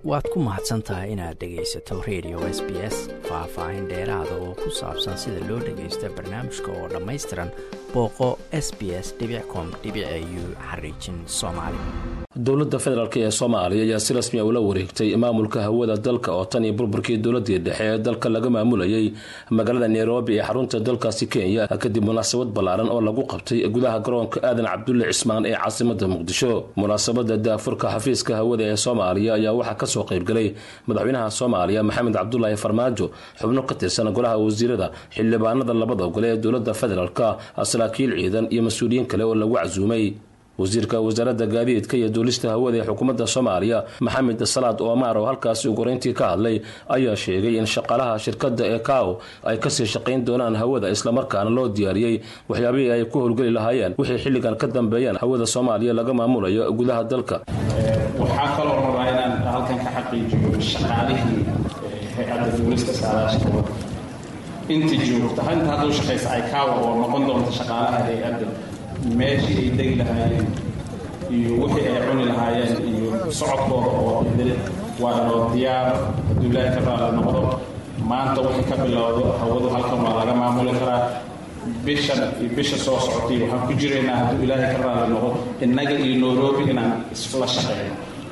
waad ku mahadsan tahay inaad dhegaysato radio s b s faah-faahin dheeraada oo ku saabsan sida loo dhagaysta barnaamijka oo dhammaystiran booqo s b s com u xariijin soomaali dowladda federaalk ee soomaaliya ayaa si rasmi a ula wareegtay maamulka hawada dalka oo tan iyo burburkii dowladii dhexe ee dalka laga maamulayay magaalada nairobi ee xarunta dalkaasi kenya kadib munaasabad ballaaran oo lagu qabtay gudaha garoonka aadan cabdulle cismaan ee caasimada muqdisho munaasabada daafurka xafiiska hawada ee soomaaliya ayaa waxaa kasoo qaybgalay madaxweynaha soomaaliya maxamed cabdulaahi farmaajo xubno ka tirsan golaha wasiirada xildhibaanada labada gole ee dowlada federaalk saraakiil ciidan iyo mas-uuliyiin kale oo lagu casuumay wasiirka wasaaradda gaadiidka iyo duulista hawada ee xukuumadda soomaaliya maxamed salaad omar oo halkaasi ugu horeyntii ka hadlay ayaa sheegay in shaqaalaha shirkadda ee kao ay kasii shaqayn doonaan hawada islamarkaana loo diyaariyey waxyaabihii ay ku howlgeli lahaayeen wixii xilligan ka dambeeyaan hawada soomaaliya laga maamulayo gudaha dalka waxaa kaloo rabaa inaan halkan ka xaqiijiyo shaqaalihii hay-adda duulista saadaasha hawada inta joogta inta hadduu shaqaysa ay kaawa oo noqon doonta shaqaalaha hay-adda meeshii ay degi lahaayeen iyo wixii ay cuni lahaayeen iyo socodkooda oo idil waa inoo diyaar hadduu ilaahay ka raali noqdo maanta wixii ka bilowdo hawadu halkan waa laga maamuli karaa bishan iyo bisha soo socotay waxaan ku jiraynaa hadduu ilaahay ka raali noqdo innaga iyo nairobi inaan isla shaqeyno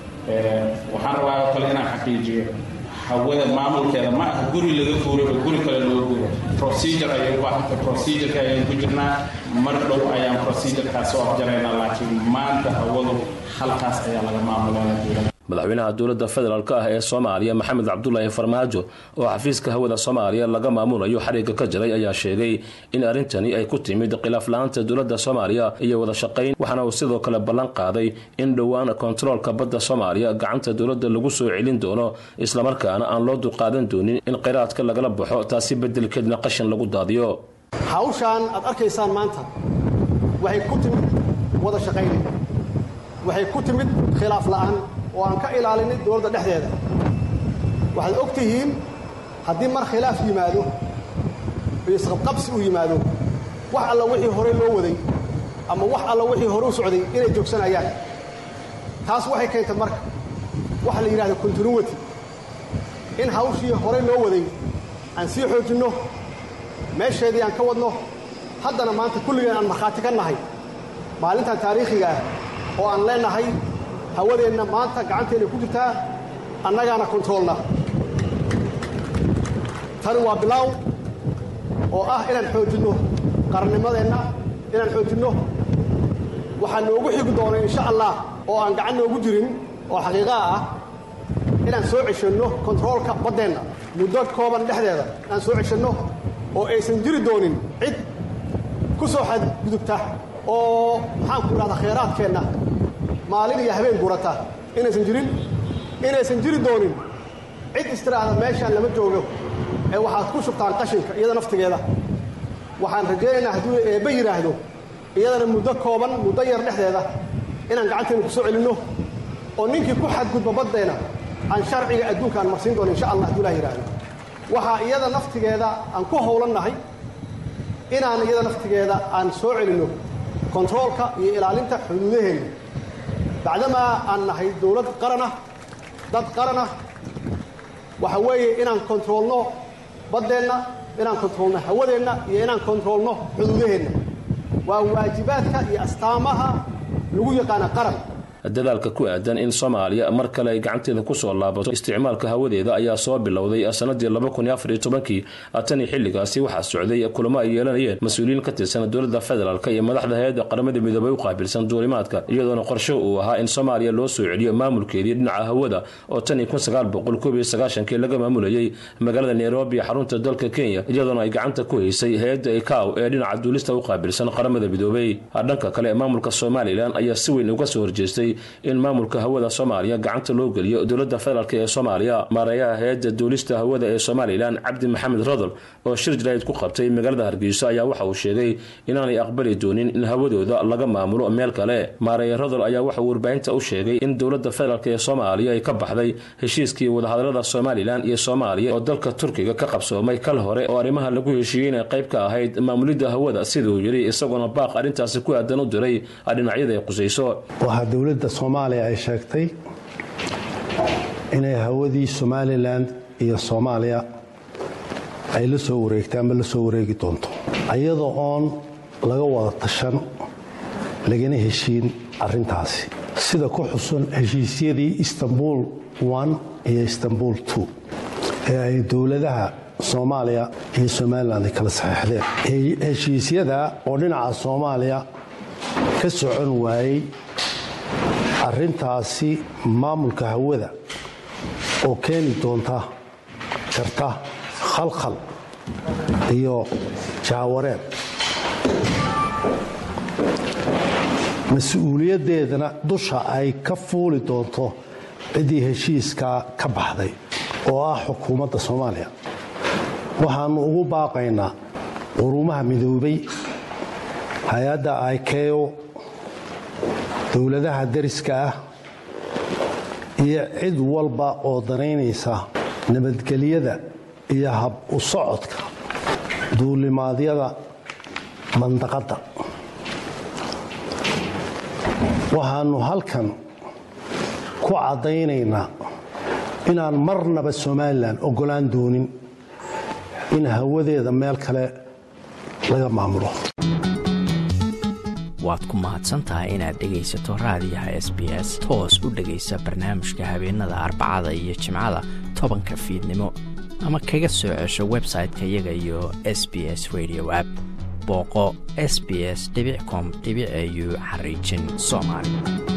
waxaan rabaa oo kale inaan xaqiijiyo hawada maamulkeeda ma aha guri laga guuro oo guri kale loo guuro procedure ayay u baahanta procedureka ayaan ku jirnaa mar dhow ayaan procedurekaas soo afjaraynaa laakiin maanta hawadu halkaas ayaa laga maamulaya madaxweynaha dowladda federaalk ah ee soomaaliya maxamed cabdulaahi farmaajo oo xafiiska hawada soomaaliya laga maamulayo xariga ka jiray ayaa sheegay in arrintani ay ku timid khilaaf la-aanta dowladda soomaaliya iyo wada shaqayn waxaana uu sidoo kale ballan qaaday in dhowaan kontaroolka badda soomaaliya gacanta dowladda lagu soo celin doono islamarkaana aan loo dulqaadan doonin in kheyraadka lagala baxo taasi bedelkeedna qashin lagu daadiyo hawshaan aad arkaysaan maanta waxay ku timid wada shaqayn waxay ku timid khilaaf la'aan oo aan ka ilaalinay dowladda dhexdeeda waxaad og tihiin haddii mar khilaaf yimaado iyo isqabqabsi uu yimaado wax alla wixii horey loo waday ama wax alla wixii hore u socday inay joogsanayaan taas waxay keentay marka waxa la yidhahda continuity in hawshii horey loo waday aan sii xoojinno meesheedii aan ka wadno haddana maanta kulligeen aan markhaati ka nahay maalintan taariikhiga ah oo aan leenahay hawadeenna maanta gacanteenna ku jirtaa annagaana kontaroolna tani waa bilaaw oo ah inaan xoojinno qarannimadeenna inaan xoojinno waxaa noogu xigi doona insha allah oo aan gacan noogu jirin oo xaqiiqaa ah inaan soo ceshanno kontaroolka baddeenna muddo kooban dhexdeeda inaan soo ceshanno oo aysan jiri doonin cid ku soo xadgudubta oo maxaanku idhahdaa khayraadkeenna maalin iyo habeen gurata inaysan jirin inaysan jiri doonin cid istiraahda meeshaan lama joogo ee waxaad ku shubtaan qashinka iyada naftigeeda waxaan rajaynaynaa hadduu eebba yidhaahdo iyadana muddo kooban muddo yar dhexdeeda inaan gacanteenna ku soo celinno oo ninkii ku xadgudba baddeenna aan sharciga adduunka aan marsiin doono insha allah hadduu ilah yidhaahdo waxaa iyada naftigeeda aan ku howlannahay inaan iyada naftigeeda aan soo celinno kontaroolka iyo ilaalinta xuduudaheenna bacdamaa aan nahay dowlad qaranah dad qaranah waxa weeye inaan kontaroolno baddeenna inaan kontaroolno hawadeenna iyo inaan kontaroolno xuduudaheenna waa waajibaadka iyo astaamaha lagu yaqaana qaran dadaalka ku aadan in soomaaliya mar kale ay gacanteeda kusoo laabato isticmaalka hawadeeda ayaa soo bilowday sanadii labakunyoafariytobankii tanii xilligaasi waxaa socday kulamo ay yeelanayeen mas-uuliyiin ka tirsan dowladda federaalk iyo madaxda hay-adda qaramada midoobay u qaabilsan duulimaadka iyadoona qorsho uu ahaa in soomaaliya loo soo celiyo maamulkeedii dhinaca hawada oo tanii kii laga maamulayay magaalada nairobi xarunta dalka kenya iyadoona ay gacanta ku haysay hay-adda ikaw ee dhinaca duulista u qaabilsan qaramada midoobay dhanka kale maamulka somalilan ayaa si weyn uga soo horjeestay in maamulka hawada soomaaliya gacanta loo geliyo dowladda federaalk ee soomaaliya maareeyaha hay-adda duulista hawada ee somalilan cabdi maxamed rodol oo shir jarayd ku qabtay magaalada hargeyso ayaa waxa uu sheegay inaanay aqbali doonin in hawadooda laga maamulo meel kale maareeye rodol ayaa waxauu warbaahinta u sheegay in dowladda federaalk ee soomaaliya ay ka baxday heshiiskii wadahadalada somalilan iyo soomaaliya oo dalka turkiga ka qabsoomay kal hore oo arrimaha lagu heshiiyey inay qayb ka ahayd maamulidda hawada siduu yidhi isagoona baaq arrintaasi ku aadan u diray dhinacyada ay qusayso waxaa dowladda soomaaliya ay sheegtay inay hawadii somalilan iyo soomaaliya ay la soo wareegtay ama la soo wareegi doonto iyadoo oon laga wada tashan lagana heshiin arrintaasi sida ku xusun heshiisyadii istanbul iyo istanbul ee ay dowladaha soomaaliya iyo somalilan ay kala saxeixdeen heshiisyada oo dhinaca soomaaliya ka socon waayey arrintaasi maamulka hawada oo keeni doonta karta khalkhal iyo jaawareed mas-uuliyaddeedana dusha ay ka fuuli doonto ciddii heshiiskaa ka baxday oo ah xukuumadda soomaaliya waxaannu ugu baaqaynaa quruumaha midoobay hay-adda ikeo dowladaha dariska ah iyo cid walba oo danaynaysa nabadgelyada iyo hab u socodka duulimaadyada mandaqadda waxaannu halkan ku caddaynaynaa inaan marnaba somalilan oggolaan doonin in hawadeeda meel kale laga maamulo waad ku mahadsantahay inaad dhegaysato raadiyaha s b s toos u dhegaysa barnaamijka habeenada arbacada iyo jimcada tobanka fiidnimo ama kaga soo cesho website-ka iyaga iyo s b s radio app booqo s b s com au xariijin soomaali